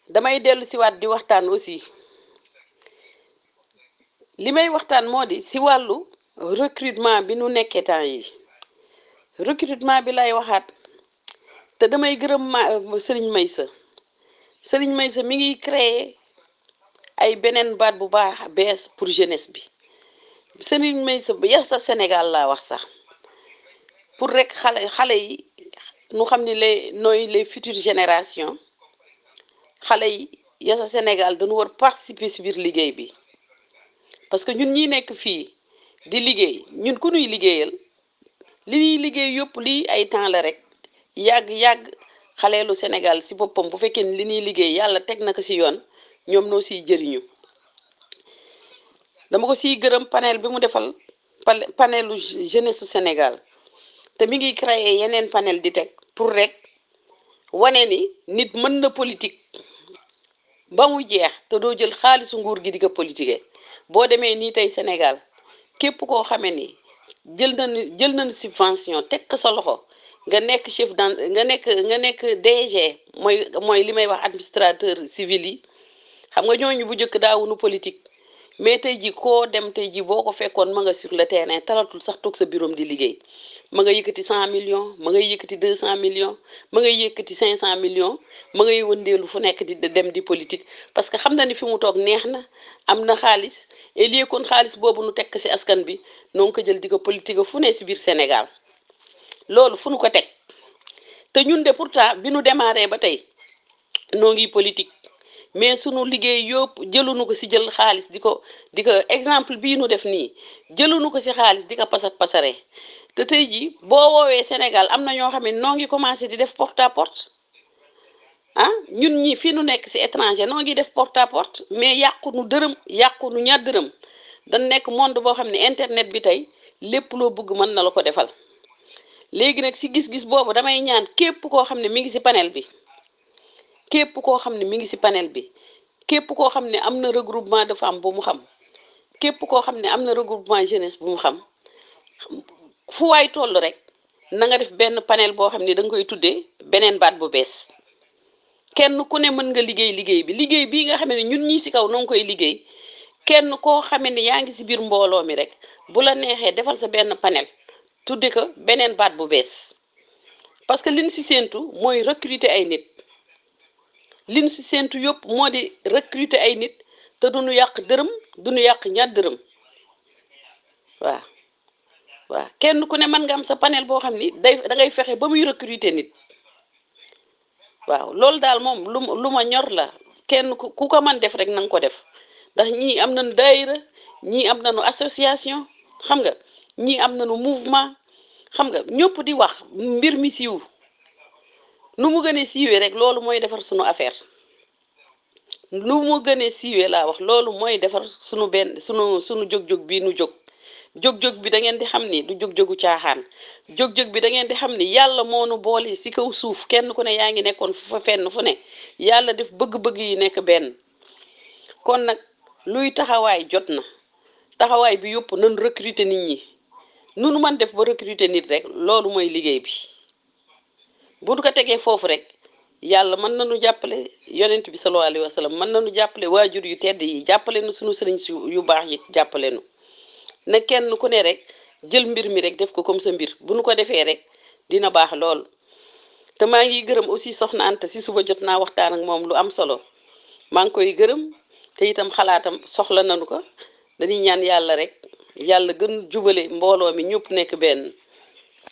damay dellu siwaat di waxtaan aussi li may waxtaan moo di si wàllu recrutement bi nu nekkee temps yi recrutement bi lay waxaat te damay gërëm ma sëriñ Maysa sëriñ Maysa mi ngi créer ay beneen baat bu baax bees pour jeunesse bi sëriñ Maysa ba yar sa Sénégal laa wax sax pour rek xale xale yi nu xam ni les nooy les futures générations xale yi yar sa Sénégal dañu war participer si biir liggéey bi parce que ñun ñi nekk fii di liggéey ñun ku ñuy liggéeyal li ñuy liggéey yëpp lii ay temps la rek yàgg-yàgg xaleelu Sénégal si boppam bu fekkee ni li ñuy liggéey yàlla teg na ko si yoon ñoom noo siy jëriñu dama ko siy gërëm panel bi mu defal panelu jeunesse su Sénégal te mi ngi créer yeneen panel di teg pour rek wane ni nit mën na politique ba mu jeex te doo jël xaalisu nguur gi di ko politiquer boo demee nii tey Sénégal képp koo xamee ni jël nañu jël nañu subvention teg ko sa loxo nga nekk chef d nga nekk nga nekk DG mooy mooy li may wax administrateur civil yi xam nga ñooñu bu njëkk daawunu politique mais tey ji koo dem tey ji boo ko fekkoon ma nga sur le terrain talatul sax toog sa bureau di liggéey ma nga yëkkati cent millions ma ngay yëkkati deux cent millions ma ngay yëkkati cinq cent millions ma ngay wëndeelu fu nekk di dem di politique parce que xam na ni fi mu toog neex na am na xaalis et lii kon xaalis boobu nu tekk ci askan bi noo ngi ko jël di ko politique fu ne ci biir Sénégal loolu fu nu ko teg te ñun de pourtant bi nu démarré ba tey noo ngi politique mais sunu liggéey yëpp jëlunu ko ci jël xaalis di ko di ko exemple bii nu def nii jëlunu ko ci xaalis di ko pasar pasare te tey jii boo woowee Sénégal am na ñoo xam ne noo ngi commencé di def porte à porte ah ñun ñi fi nu nekk ci étranger noo ngi def porte à porte mais yàqu nu dërëm yàqu nu ñaar dërëm dañ nekk monde boo xam ne internet bi tey lépp loo bëgg mën na la ko defal léegi nag ci gis-gis boobu damay ñaan képp koo xam ne mi ngi ci panel bi képp koo xam ne mi ngi ci panel bi képp koo xam ne am na regroupement de femmes bu mu xam képp koo xam ne am na regroupement jeunesse bu mu xam fu waay toll rek na nga def benn panel boo xam ne da nga koy tuddee beneen baat bu bees kenn ku ne mën nga liggéey liggéey bi liggéey bii nga xam ne ñun ñii ci kaw noo ngi koy liggéey kenn koo xamee ne yaa ngi ci biir mbooloo mi rek bu la neexee defal sa benn panel tudde ko beneen baat bu bees parce que liñ ci séentu mooy recruter ay nit liñ ci séentu yëpp moo di recruter ay nit te duñu yàq dërëm duñu yàq ñaar dërëm waaw waaw kenn ku ne mën nga am sa panel boo xam ni day da ngay fexe ba muy recruter nit waaw loolu daal moom lu lu ma ñor la kenn ku ko mën def rek na nga ko def ndax ñii am nañu daayira ñii am nañu association xam nga ñii am nañu mouvement xam nga ñëpp di wax mbir mi siiw nu mu gënee siiwee rek loolu mooy defar sunu affaire nu mu gënee siiwee laa wax loolu mooy defar sunu benn sunu sunu jóg-jóg bii nu jóg jóg-jóg bi da ngeen di xam ni du jóg-jógu caaxaan jóg-jóg bi da ngeen di xam ni yàlla moo nu boole ci kaw suuf kenn ku ne yaa ngi nekkoon fu fa fenn fu ne yàlla def bëgg-bëgg yi nekk benn kon nag luy taxawaay jot na taxawaay bi yëpp nañ recruter nit ñi nu nu mën def ba recruter nit rek loolu mooy liggéey bi bu nu ko tegee foofu rek yàlla mën nañu jàppale yonent bi sallallahu alayhi wa sallam mën nañu jàppale waajur yu tedd yi jàppale nu sunu sëriñ si yu baax yi jàppale nu ne kenn ku ne rek jël mbir mi rek def ko comme sa mbir bu nu ko defee rek dina baax lool te maa ngi gërëm aussi soxna Anta si suba jot naa waxtaan ak moom lu am solo maa ngi koy gërëm te itam xalaatam soxla nañu ko dañuy ñaan yàlla rek yàlla gën jubale mbooloo mi ñëpp nekk benn